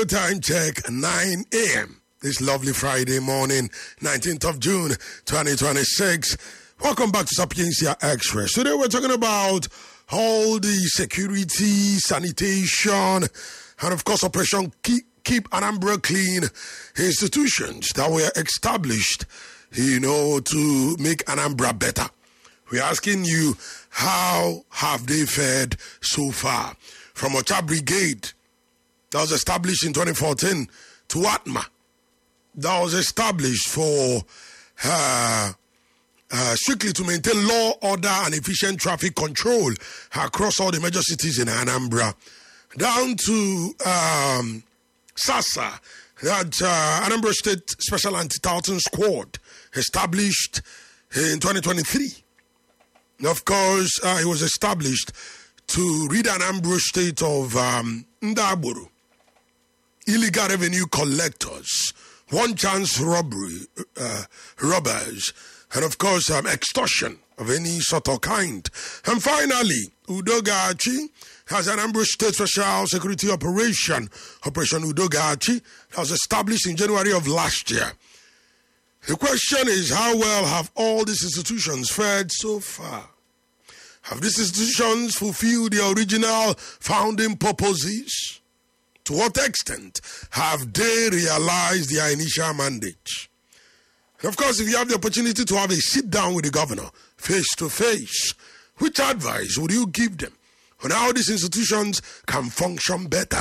Time check 9 a.m. This lovely Friday morning, 19th of June, 2026. Welcome back to Sapiencia Express. Today we're talking about all the security, sanitation, and of course, Operation Keep, Keep Anambra Clean institutions that were established, you know, to make Anambra better. We're asking you, how have they fared so far? From Ocha Brigade, that was established in 2014, to Atma, that was established for uh, uh, strictly to maintain law, order, and efficient traffic control across all the major cities in Anambra, down to um, SASA, that uh, Anambra State Special Anti-Tartan Squad, established in 2023. Of course, uh, it was established to rid Anambra State of um, Ndaburu, illegal revenue collectors, one chance robbery, uh, robbers, and of course, um, extortion of any sort or kind. And finally, Udogachi has an Ambush State Special Security Operation, Operation Udogachi, that was established in January of last year. The question is, how well have all these institutions fared so far? Have these institutions fulfilled their original founding purposes? To what extent have they realized their initial mandate? And of course, if you have the opportunity to have a sit down with the governor face to face, which advice would you give them on how these institutions can function better?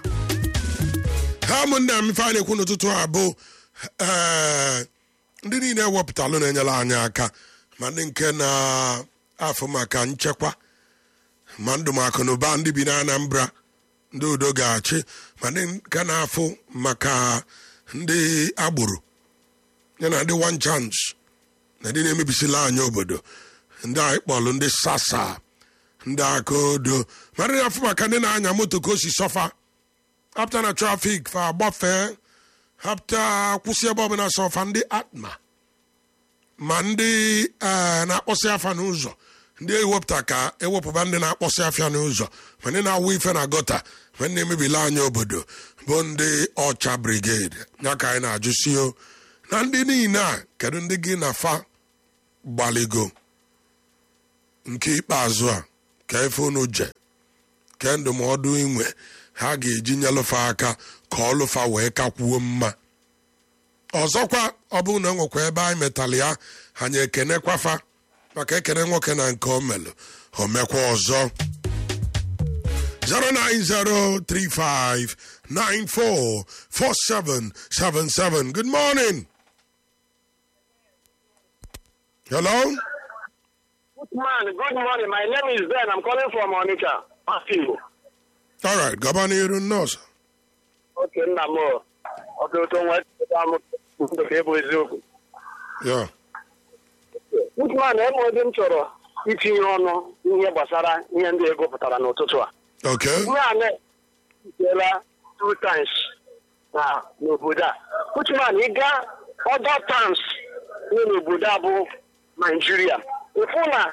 ha ụmụnne m ife a na-ekwu n'ụtụtụ a bụ ee, ndị niile ewepụtalụ na-enyere anyị aka ma ndị nke na-afụ maka nchekwa ma ndụ ma akụ na ụba ndị bi na Anambra ndị udo ga-achị ma ndị nke na-afụ maka ndị agboro ya na ndị one chance na ndị na-emebisila anyị obodo ndị anyị kpọrọ ndị sasa ndị aka odo ma ndị na-afụ maka ndị na-anya moto ka o si sọfa hapụta na trafik fa agbafee hapụta kwụsị ebe ọbụla sọfa ndị atma ma ndị eh, na-akpọsị afa n'ụzọ ndị ewepụta ka ewepụba ndị na-akpọsị afịa n'ụzọ ma ndị na-awụ ife na gọta ma ndị na-emebila anya obodo bụ ndị ọcha brigade ya ka anyị na-ajụsi o na ndị niile a kedu ndị gị na fa gbaligo nke ikpeazụ a ka efe unu je ke ndụmọdụ inwe ha ga-eji nyelụfa aka ka ọlụfa wee kakwuo mma ọzọkwa ọ bụrụ na enwekwa ebe anyị metalụ ya anyị ekenekwafa maka ekene nwoke na nke o melụ o mekwa ọzọ 09035944777 good morning hello Good man, good morning. My name is Ben. I'm calling from Onitsha. Matthew. all right gaba n'iru nọọsụ Okay, nna m. Ọtụtụ nwa m ndụ ka ịbụ eziokwu. ya Good man, eme ụdị m chọrọ itinye ọnụ ihe gbasara ihe ndị ego pụtara n'ụtụtụ a. okay Ihe a na-ejela two times na n'obodo a. Good man, ị gaa other towns dị n'obodo a bụ Nigeria. Ịfụ na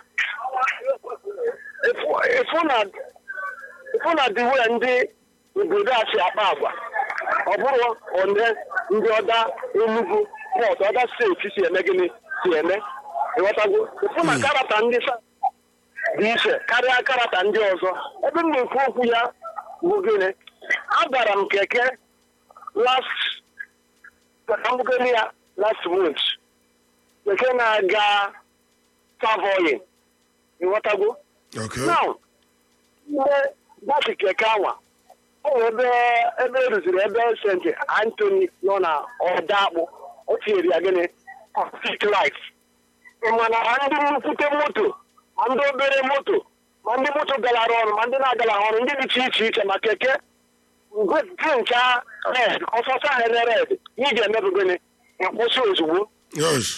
ịfụ ịfụ na ịfụ na the way ndị obodo a si akpa agwa ọ bụrụ one ndị ọda Enugu pọt ọda steeti si eme gịnị si eme ịghọtago ịfụ na karata ndị sa dị iche karịa karata ndị ọzọ ebe m na-ekwu okwu ya bụ gịnị agara m keke last mbugeli ya last month keke na-aga Savoy ịghọtago okay now ihe bọsụ keke anwa ọ bụ ebe ebe eruziri ebe St. Anthony nọ na ọda akpụ o tinyere ya gịnị conflict life ị ma na ma ndị nnukwute moto ma ndị obere moto ma ndị moto galara ọrụ ma ndị na-agala ọrụ ndị dịcha iche iche ma keke ncha red ọsọsọ ahụ ere red ihe ị ga-eme bụ gịnị ịkwụsị ozugbo yes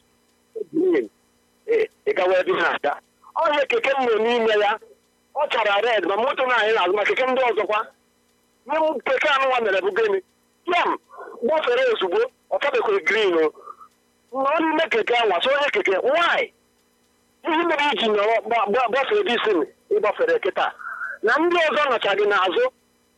ị gawa ebe ị na-aga onye keke m nọ n'ime ya ọ chara red ma moto na anyị na-azụ ma keke ndị ọzọkwa ihe m keke anụnwa mere bụ gịnị yam gbafere ozugbo ọ kabekwa grin o nọ n'ime keke anwa so onye keke nwanyị ihe mere iji nọrọ gba- gba- gbafere disin ịgbafere kịta na ndị ọzọ nọcha gị n'azụ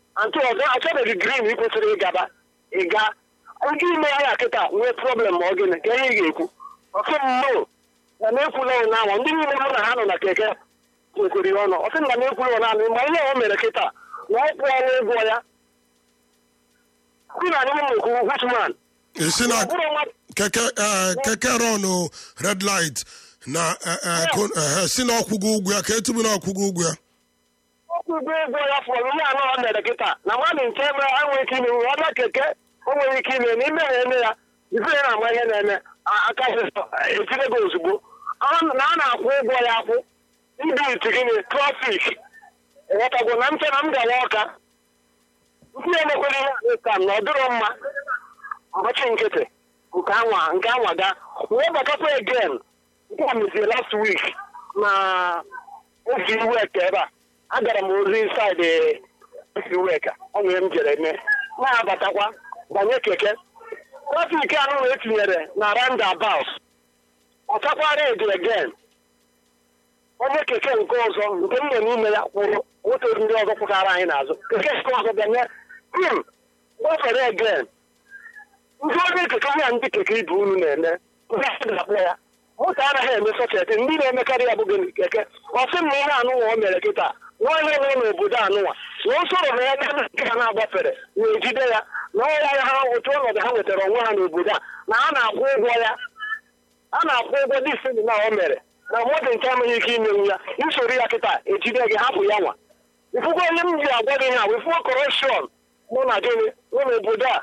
antị ọzọ achọbeghị grin ị kwesịrị ịgaba ịga ndị ime ya kịta nwee problem ma ọ gịnị ka ihe ị ga-ekwu ọsị mmo na na-ekwula ụnyaahụ ndị niile mụ na ha nọ na keke kwekwere ọnụ ọsị na na-ekwula ụnyaahụ ma ihe o mere kịta na ọ kwụọla ụgwọ ya ndị na anyị na-ekwu husman isi na keke eh, keke rọnụ red light na eh, eh, ko- eh, si na ọkwụgo ụgwọ ya ka etubu na ọkwụgo ụgwọ ya ọkwụ ụgwọ ego ya fọrọ ihe anọ ọ mere kịta na mmadụ nke ebe a nwere ike ime ọ bịa keke o nwere ike ime n'ime ya eme ya ife ya na-ama ihe na-eme a- aka etire gị ozugbo Ọ- na a na-akwụ ụgwọ ya akwụ ndị iti gịnị trafik ịghọtago na mfe na m gawa ọka ndị emekwere ihe a ka m na ọ dịrọ mma ọbọchị nkịtị nke anwa nke anwa ga wee batakwa again nke a mezie last week na oge iwe ka ebe a agara m ozi saịdị iweka ọ nwere m jere eme na-abatakwa banye keke trafik anụ na etinyere na roundabout ọchakwara edi again onye keke nke ọzọ nke m nọ n'ime ya kwụrụ moto ndị ọzọ kwụtara anyị n'azụ keke nke ọzọ bịanye im gbafere again ndị onye keke ya ndị keke ibe unu na-eme ndị a ga-akpọ ya moto anaghị eme sọchetị ndị na-emekarị ya bụghị keke ọ sị m na ihe anụnwa o mere kịta nwaanyị nọ n'obodo anụnwa na o soro na ya na nke ha na-agbafere na-ejide ya na ọya ya ha otu ọnọdụ ha nwetara onwe ha n'obodo a na a na-akwụ ụgwọ ya a na-akwụ ụgwọ dị isi na o mere na mmadụ nke amaghị ike imenwu ya isoro ya kịta ejide gị hapụ ya nwa ifugo onye m ji agwa gị ha wefuo kọrọshọn mụ na gịnị nọ n'obodo a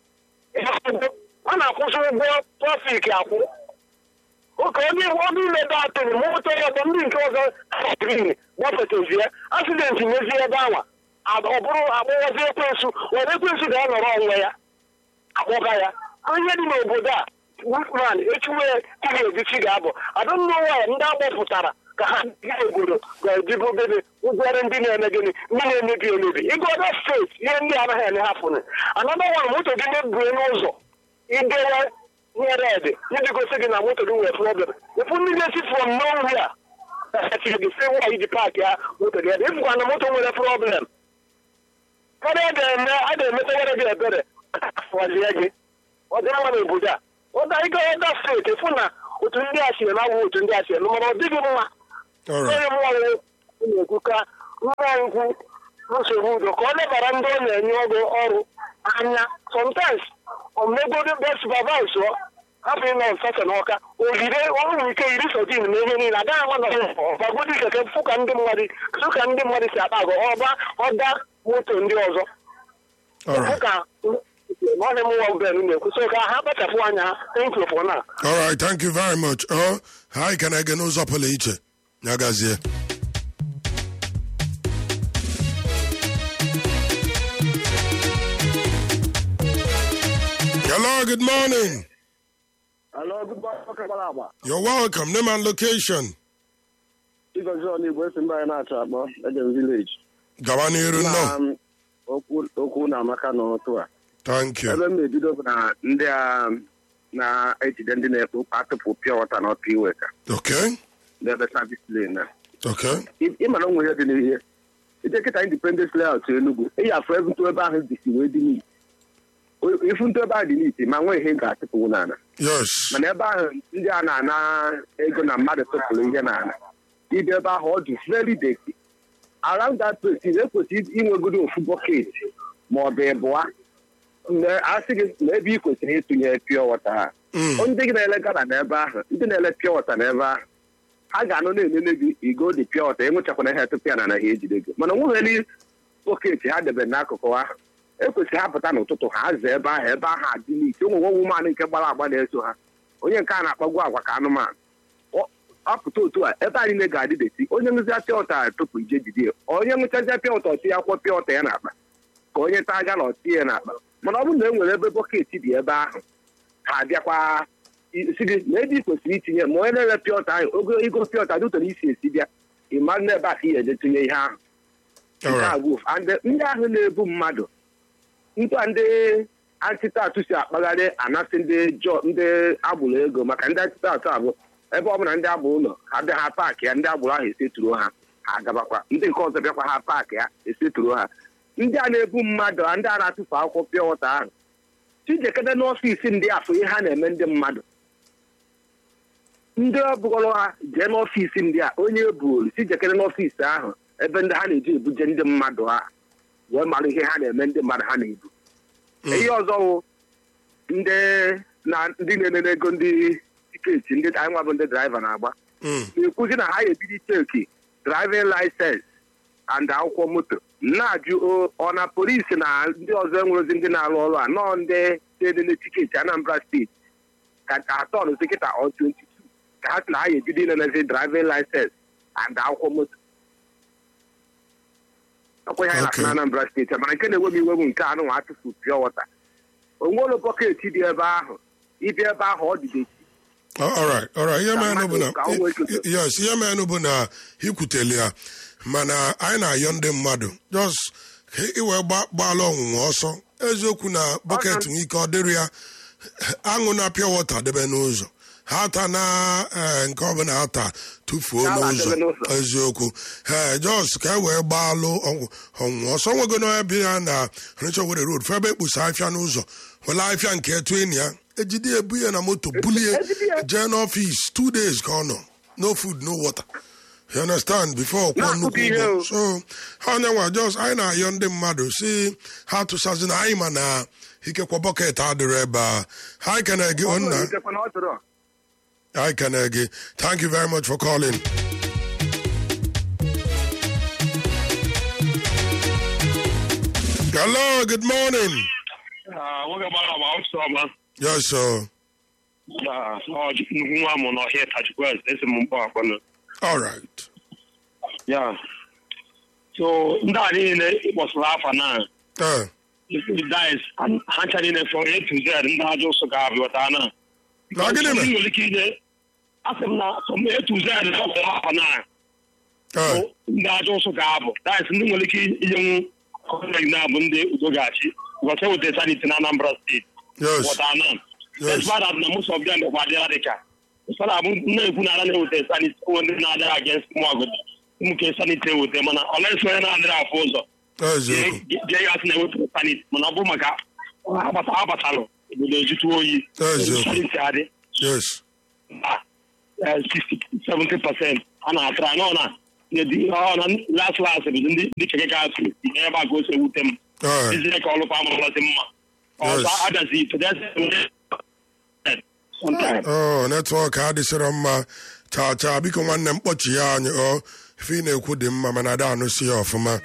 a na-akwụsị ụgwọ trafik akwụ oke onye ọdụ ime batịrị ma ụtọ ya bụ ndị nke ọzọ grin gbafetazie asidenti mezie ebe anwa ọ bụrụ agbụwazi ekwensu were ekwensu ga-anọrọ onwe ya akpọga ya ihe dị n'obodo a wikman echiwe ihe ebichi ga-abụ adụmnụwa ndị agbapụtara ka ha dị obodo ga-ejibu gịnị ụgwọrị ndị na-eme gịnị ndị na-emebi emebi ịga ọda steeti ihe ndị anaghị eme hapụnụ anada nwa moto gị mebie n'ụzọ idewe ihe red ndị gosi gị na moto gị nwere problem ịfụ ndị na-esi from nowhere achiri gị sị nwa iji paakị ya moto gị ebe ịfụkwa na moto nwere problem karịa a ga-eme a ga-emetawara gị ebere wazie gị ọ dị mma n'obodo a ọda ịga ọda steeti fụ na otu ndị a si eme agwụ otu ndị a si eme mana ọ dịghị mma All right. onye mmanwụ na-ekwu ka nwa nkwu nsogbu udo ka ọ lebara ndị ọ na-enye ọgụ ọrụ anya sometimes omegodo be supervise ọ hapụ ịnọ nsọsọ n'ọka ogide ọrụ ike iri sodin na ihe niile agaghị ama na ọbagodi keke fụ ka ndị mmadụ fụ ka ndị mmadụ si akpa agwa ọba ọda moto ndị ọzọ All fụ right. ka nwanne m nwa ben na-ekwu so ka ha kpachapụ anya ha thank you for now All right, thank you very much. Oh, hi, can I get n'ụzọ pụrụ iche? Ya gazie. Hello, good morning. Hello, good morning. Okay, gbara agba. You're welcome. Name and location. Igozi Onigbo esi mba anyị na-achọ akpọ Eden Village. Gawa n'iru Na nnọọ. um, okwu okwu na amaka n'ụtụ a. Thank you. Ebe m na-ebido bụ na ndị a na-ejide ndị na-ekpu atụpụ pịa wọta na ọpịa iwe ka Okay. n'ebe savis lane na. Okay. Ị- Ịma na onwe ihe dị n'ihe. Ije kịta Independence Layout Enugu, eyi afọ ebe ntụ ebe ahụ dịsi wee dị n'iti. O- Ifu ntụ ebe ahụ dị n'iti ma nwee ihe ga-atụpụwu n'ala. Yes. mana ebe ahụ ndị a na-ana ego na mmadụ tụpụrụ ihe n'ala ibi ebe ahụ ọ dị very dirty around that place ị na-ekwesị inwegodo ofu bọket ma ọ bụ ịbụa Na- asị gị na ebe ị kwesịrị ịtụnye pure water ha Mm. ndị gị na-ele gala n'ebe ahụ ndị na-ele pure water n'ebe ahụ ha ga-anọ na-elele gị igo dị pure water enwechakwana ihe tupu ya na anaghị ejide gị mana onweghị bọket ha debe n'akụkụ ahụ ekwesịrị ha pụta n'ụtụtụ ha zaa ebe ahụ ebe ahụ adị n'ite ụmụ nwa wumanụ nke gbara agba na-eso ha onye nke a na-akpagbu agwa ka anụmanụ Ọ- ọ pụta otu a ebe anyị ga-adị deti onye ṅụzi apịa ụta tupu ije jide ya onye ṅụchazi apịa ụta ọtị ya akwọ pịa ụta ya n'akpa ka onye taa gala ọtị ya n'akpa mana ọ bụrụ na e nwere ebe bọket dị ebe ahụ ha abịakwa si gị na ebe ị kwesịrị itinye ma onye na-ere pịa ụta ahụ ogo igo pịa ụta dị ụtọ isi esi bịa ị mara na ebe a ka ị ga-eje tinye ihe ahụ All nke a right. bụ ofu. And ndị ahụ na-ebu mmadụ ntụa ndị antịtatụ si akpagharị anasị ndị jọ ndị agbụrụ ego maka ndị antịtatụ abụ ebe ọ bụla ndị agbụrụ ụlọ ha bịa ha paakị ya ndị agbụrụ ahụ eseturo ha ha agabakwa ndị nke ọzọ bịakwa ha paakị ya eseturo ha ndị a na-ebu mmadụ ndị a na-atụfu akwụkwọ pịa wọta ahụ chijekede n'ọfịs ndị afọ ihe ha na-eme ndị mmadụ ndị ọbụgọrọ ha jee n'ọfịs ndị a onye ebuolu chijekede n'ọfịs ahụ ebe ndị ha na-eji ebuje ndị mmadụ ha wee mara ihe ha na-eme ndị mmadụ ha na-ebu ihe ọzọ wụ ndị na ndị na-enene ego ndị tiketi ndị anyị nwa bụ ndị draiva na-agba Mm. na-ekwuzi na ha ebido cheki driving license and akwụkwọ moto na-ajụ o- ọ na polisi na ndị ọzọ enwerozi ndị na-arụ ọrụ a nọọ ndị na-enene tiketi Anambra steeti ka atọ nụzi kịta ọ 22 ka ha sị na ha ebido inenezi driving license and akwụkwọ moto ọkwa ihe anyị na-asị Okay. na Anambra steeti mana nke na-enwe m iwe bụ nke anụ nwa atụfu pịọ wọta onwere bọket dị ebe ahụ ịbịa ebe ahụ ọ dịdechi Oh, all right, all right. Ihe Ka mere bụ na mmadụ- ka o nwee ike- yes, ihe mere bụ na ikwuteli ya mana anyị na-ayọ ndị mmadụ just ka iwe gba- gbaala ọnwụnwa ọsọ eziokwu na bọket nwee ike ọ dịrị ya aṅụ na pịa wọta debe n'ụzọ ha ata na eh, nke ọbụla ata tụfuo Ya ala n'ụzọ debe n'ụzọ. eziokwu ee jos ka e wee gbaalụ ọnwụ- ọnwụnwa ọsọ nwego n'ọya bi ya na Onitsha Owerri road fe ebe ekpusa afịa n'ụzọ were afịa nke etu enyi ya ejide ebu ya na moto bulie Ejide ya. jee n'ọfịs two days ka ọ nọ no food no water you understand before kwụọ Na-akụkọ nnukwu ihe ụgwọ o. so ha onyenwa jos anyị na-ayọ ndị mmadụ si ha tụsazi na anyị ma na ikekwa bọket adịrọ ebe a ha kene gị onna Itekwa na ọ chọrọ. I can again. Thank you very much for calling. Hello, good morning. nwoke gbara agba ọsọ ọma Yes, sir. na nnukwu nwa mụ n'ọhịa tachukwu esi m mkpọ akpọnụ All right. ya so ndị a niile ịkpọsara afa na Uh, dice ha ncha niile from A to Z ndị ajọ ụsọ ga-abịọta na Na gịnị mere? nwere ike inye asị m na from A to Z ịkpọsara afa na uh, ndị ajọ ụsọ ga-abụ dice ndị nwere ike inyenwu gọọmenti na-abụ ndị udo ga-achị gọta weta saniti na Anambra steeti yes. wọta na Yes. despite that na most of them dịkwa adị radical ụfọdụ abụ na-ekwu na ara na-eweta saniti onwe ndị na-adịghị against ụmụagodi ụmụke saniti eweta mana ọ na-eso onye na-adịrị afụ ụzọ Eziokwu. jee ya sị na ewepụrụ saniti mana ọ bụ maka agbata agbatalụ obodo ejutu oyi Eziokwu. saniti adị Yes. na 60 70 a na-atara nọ na ọ na las las bụ ndị ndị keke gasị ihe ebe a ka o si ewute m Uh, izie ka ọlụkwa amụrụlasị mma ọzọ Yes. adazi pedestrian sometimes oh, netwọk adịsịrọ mma chaa chaa biko nwanne m kpọchi ya anyị ọ ife ị na-ekwu dị mma mana ada anụsi ya ọfụma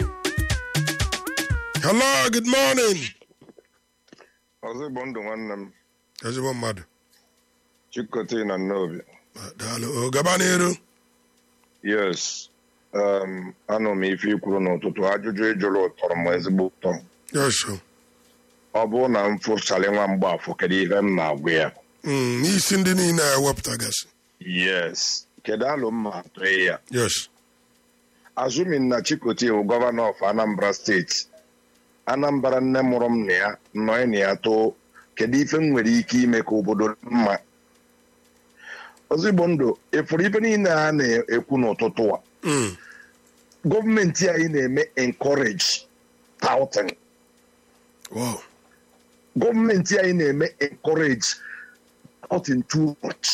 hello good morning ọzọ igbo ndụ nwanne m ezigbo mmadụ chikote na nnobi daalụ o gaba n'iru yes um, anụ m ife ikwuru n'ụtụtụ ajụjụ ịjụrụ tọrọ m ezigbo ụtọ yes o. ọ bụrụ na m fụsara nwa mgbafọ kedu ihe m na-agwa ya Mm, n'isi ndị niile ewepụtagasị yes kedu alụ m ma atụ ya yes azụmin na chikote bụ gọvanọ of anambra steeti anambra nne mụrụ m na ya nọọ na ya too kedu ife m nwere ike ime ka obodo dị mma ozigbo ndụ ịfụrụ ife niile a na-ekwu n'ụtụtụ a Mm, gọọmenti anyị na-eme encourage touting wow gọọmenti anyị na-eme encourage touting too much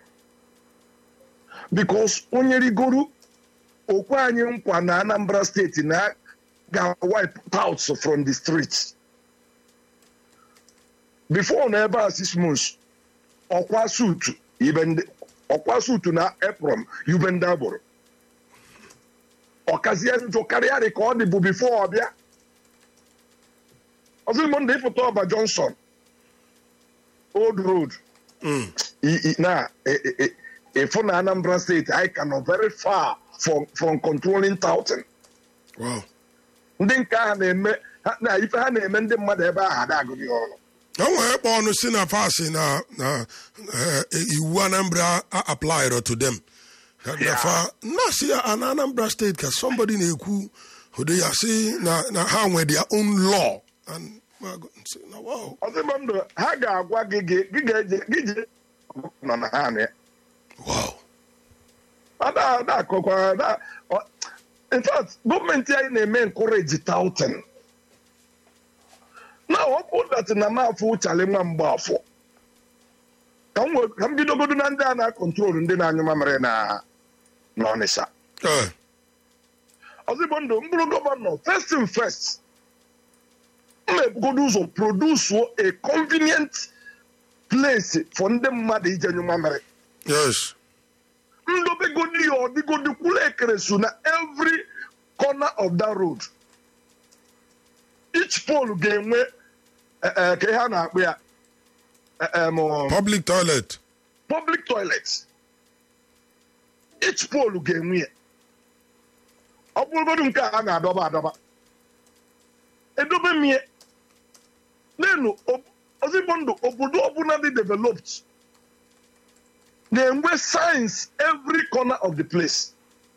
because onye rigoro okwe anyị nkwa na anambra steeti na ga wipe touts from the streets before na ebe a six months ọkwa sutu ibe ndị ọkwa sutu na eprom ibe ndị agboro ọkazie njọ karịa dị ka ọ dị bụ before ọbịa ọzọ igbo ndị ịfụta ọba johnson old road Mm, I- i- na e- e- e- ịfụ na anambra steeti anyị ka nọ very far from, from controlling touting wow ndị nke ahụ na-eme ha- na ife ha na-eme ndị mmadụ ebe ahụ ada agụghị ọrụ o nwere kpọ ọnụ si na fasi na na eh, iwu anambra applied to them na fa na si ya na anambra steeti ka somebody na-ekwu ụdị ya si na na ha nwe their own law and ma go- sị na wow ọzọ ndụ ha ga-agwa gị gị gị ga-eje gị je nọ na ha na ya wow ada ada akọkwa ada ọ- in fact gọọmenti anyị na-eme encourage touting na ọ bụ dat na m afọ ụchali nwa mgbafọ ka m wee- ka m bidogodo na ndị a na-akọntrol ndị na-anyụ mamịrị na n'ọnịsha Eh, ozigbo ndụ m bụrụ gọvanọ first in first m ebugodo ụzọ produsuo a convenient place for ndị mmadụ ije nyụ mamịrị yes. ndobegodi ya ọdịgodi kwụrụ ekeresu na every corner of that road each pole ga-enwe eh, eh, ka ihe a na-akpụ ya eh, em, um, Public toilet. public toilet each pole ga-enwe ya ọ bụrụgodu nke a a na-adọba adọba edobe mie nenu ozigbo ndụ obodo ọbụla dị developed na-enwe science every corner of the place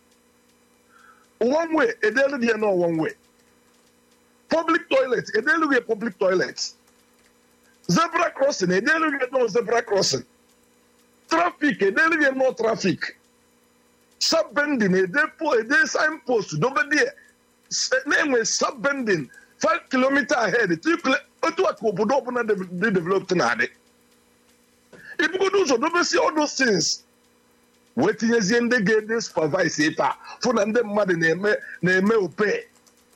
one way edelu dị ya na one way public toilet edelu gị public toilet zebra crossing edelu gị no zebra crossing trafik edelu gị no trafik subbending ede po ede sign post dobe dị ya. S- na-enwe subbending 5 km ahead two kilo- otu a ka obodo ọbụla de- dị developed na-adị ibugodo ụzọ dobesi all those things wee tinyezie ndị ga-ede supervise ife a fụ na ndị mmadụ na-eme na-eme ope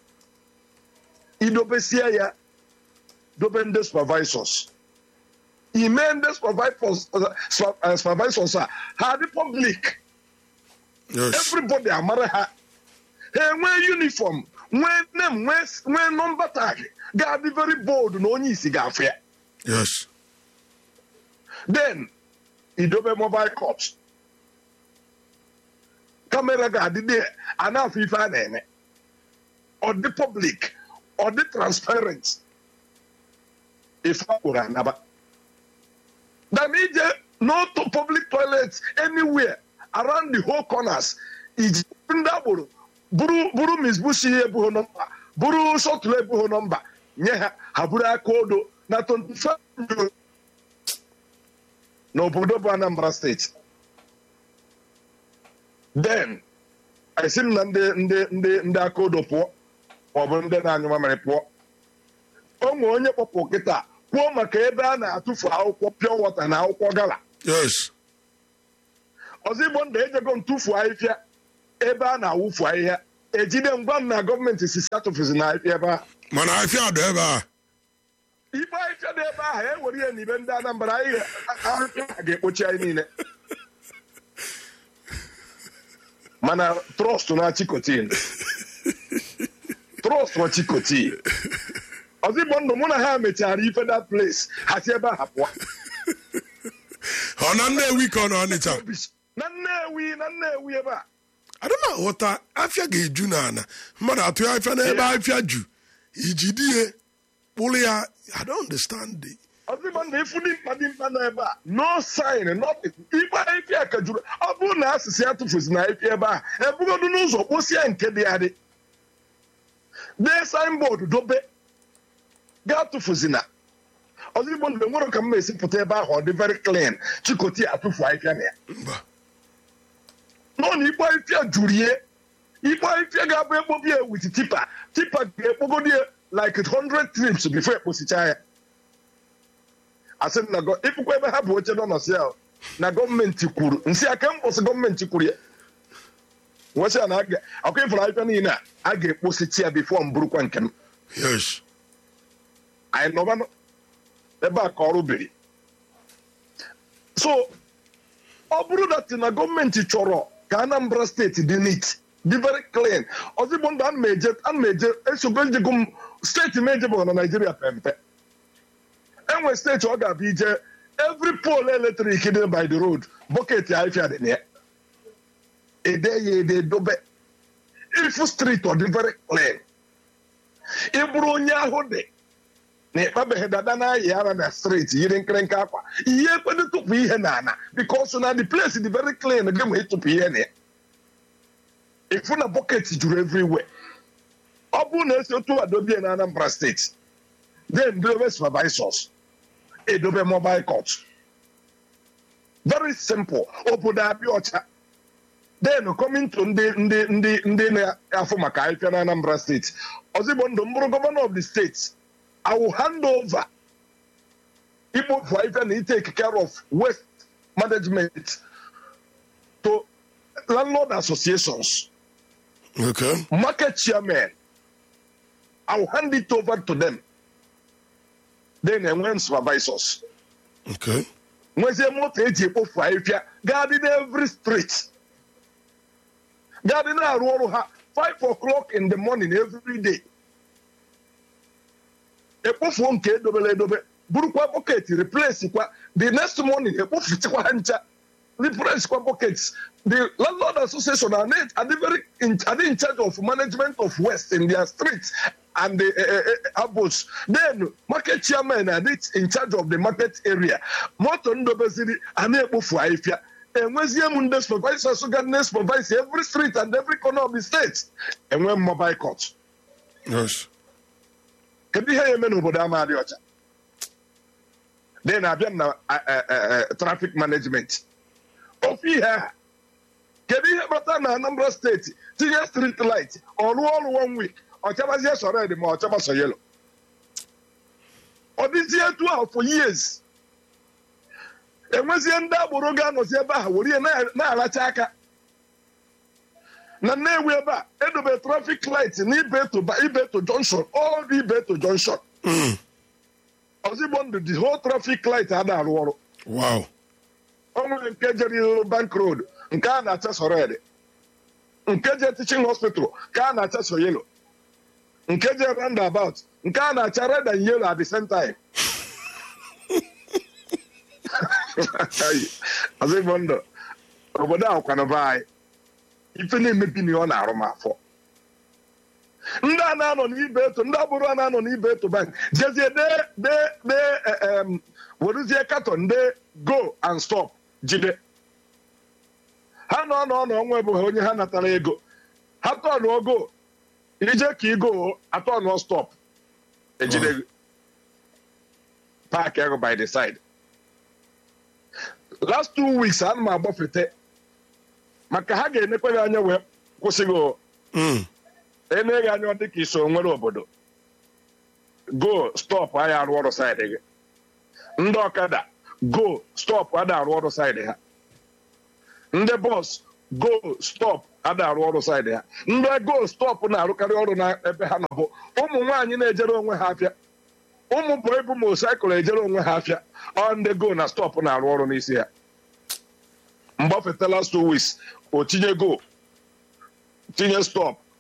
idobesie ya dobe ndị supervisors ime ndị supervisors uh, supervisors a ha dị public Yes. everybody amara ha ha enwee uniform nwee name nwee nwee nọmba tag ga-adị very bold na onye isi ga-afụ ya Yes. then idobe mobile cops kamera ga-adị dị a na-afụ ife a na-eme ọ dị public ọ dị transparent ife a kwuru anaba dan ije n'otu public toilet anywhere around the whole corners iji ndị agboro buru buru Miss Bush ihe ebughị nọmba buru shọtụlụ ebughị nọmba nye ha ha buru aka odo na 25 million n'obodo bụ Anambra steeti then esi m na ndị ndị ndị ndị aka odo pụọ maọbụ ndị na-anyụ mamịrị pụọ o nwere onye kpọpụ kịta kwuo maka ebe a na-atụfu akwụkwọ pure water na akwụkwọ gala Yes. ọzọ igbo ndụ ejego ntụfu ahịhịa ebe a na-awụfu ahịhịa ejide ngwa m na gọọmenti sisi atụfuzi na ahịhịa ebe ahụ Mana afịa dọ ebe a. ikpe ahịhịa dị ebe ahụ ewere ihe n'ibe ndị Anambra ahịhịa ahịhịa a ga-ekpochi anyị niile mana trọst na chikotin trọst na chikotin ọzọ igbo ndụ mụ na ha mechara ife that place ha si ebe ahụ pụọ Ọ na Nnewi ka ọ nọ Ọnịcha. na Nnewi na Nnewi ebe a Adịm aghọta afịa ga-eju n'ala mmadụ atụ ya afịa n'ebe afịa ju iji di ya kpụrụ ya I don't understand it. ọzịgba na ịfụ dị mkpa dị mkpa nọ ebe a no sign nothing ikpe ife a ka juru ọ bụrụ na asịsị ya tụfuzi na ife ebe a ebugodu n'ụzọ kposie nke dị adị dee signboard dobe gaa tụfuzina ọzịgbo ndụ enwere ka m esi pụta ebe ahụ ọ dị very clean chikoti atụfu ahịhịa na ya Mba. nọ na ikpe ahịhịa juru ihe ikpe ahịhịa ga-abụ ekpobi ya wit tipa tipa ga-ekpogodi ya like 100 trips before ekposicha ya asị m na gọ- ịfụkwa ebe ha bụ oche nọ nọsị ya na gọọmenti kwuru nsị aka mkpọsị gọọmenti kwuru ya nwesị ya na a ga- ọkụ ịfụrụ ahịhịa niile a a ga-ekposichi ya bifo m burukwa nke m Yes. anyị nọba ebe a ka ọrụ biri so ọ bụrụ dat na gọọmenti chọrọ ka anambra steeti dị neat dị very clean ọzigbo ndụ ana m eje ana m eje esogo njego m steeti m ejebụghị na naijiria pempe enwe steeti ọ ga-abụ ije every pole eletrik dị by the road bọket ahịfịa dị na ya ede ya ede dobe ifu street ọ dị very clean ị bụrụ onye ahụ dị na ịkpabeghị dada na-ayị ara na streeti yiri nkịrịnka akwa ihe ekwedo tụpụ ihe na ana because na the place dị very clean gị ma ịtụpụ ihe na ya ịfụ na bọket juru everywhere ọ bụrụ na esi otu adobie na Anambra steeti then dobe supervisors edobe mobile court very simple obodo abịa ọcha then coming to ndị ndị ndị ndị na-afụ maka ahịhịa na Anambra steeti ozigbo ndụ m bụrụ gọvanọ of the steeti I will hand over ikpofu ahịhịa na take care of waste management to landlord associations, Okay. market chairmen. I will hand it over to them. Then enwe supervisors. Okay. nwezie moto eji ekpofu ahịhịa gaa dị n'evry street gaa dị na-arụ ọrụ ha 5 o'clock in the morning every day ekpofuo nke edobere edobe burukwa bọket replace kwa the next morning ekpofuchikwa ha ncha replace kwa buckets the landlord association are, not, are, they very in, are they in charge of management of waste in their streets and the uh, uh, abos then market chairman are they in charge of the market area moto ndobeziri a na-ekpofu ahịfịa enwezie m ndị supervisors ga na supervise every street and every corner of the state enwe mobile court Yes. kedu ihe ya eme n'obodo ama dị ọcha dị na-abịa na eh, eh, eh, traffic management ofu ihe a kedu ihe kpata na anambra steeti tinye street light ọ rụọ ọrụ one week ọ chabazie so red ma ọ chaba so yellow ọ dịzie etu ahụ for years enwezie ndị agboro ga-anọzi ebe ahụ were ihe na- na-aracha aka na nnewi ebe a edobe trafik light na ibeto ba- ibeto junction all the ibeto junction ozigbo ndụ the whole traffic light ada arụ ọrụ Wow. o nwere nke jere bank road nke a na-acha so red nke je teaching hospital ka a na-acha so yellow nke je roundabout nke a na-acha red and yellow at the same time ozigbo ndụ obodo ahụ kwanụba anyị ife na-emebi na ọ na-arụ m afọ ndị a na-anọ n'ibe eto ndị agbụrụ a na-anọ n'ibe eto bank jezie dee dee dee eh, em, werezie katọn dee go and stop jide ha nọ n'ọnụ ọnwa bụ ha onye ha natara ego ha tọnụọ go ije ka igo atọnụọ stop ejide gị. paaki ahụ by the side last two weeks ana m agbafete maka ha ga-enekwa gị anya wee kwụsị gị o. Mm. ene gị anya ọ dị ka iso nwere obodo go stop anyị arụ ọrụ saịdị gị ndị ọkada go stop ada arụ ọrụ saịdị ha ndị bọs go stop ada arụ ọrụ saịdị ha ndị go stop na-arụkarị ọrụ n'ebe ha nọ bụ ụmụ nwaanyị na-ejere onwe ha afịa ụmụ bụ ebu mosaịkụl ejere onwe ha afịa ọ ndị go na stop na-arụ ọrụ n'isi ha mgbafeta last two weeks o tinye go tinye stop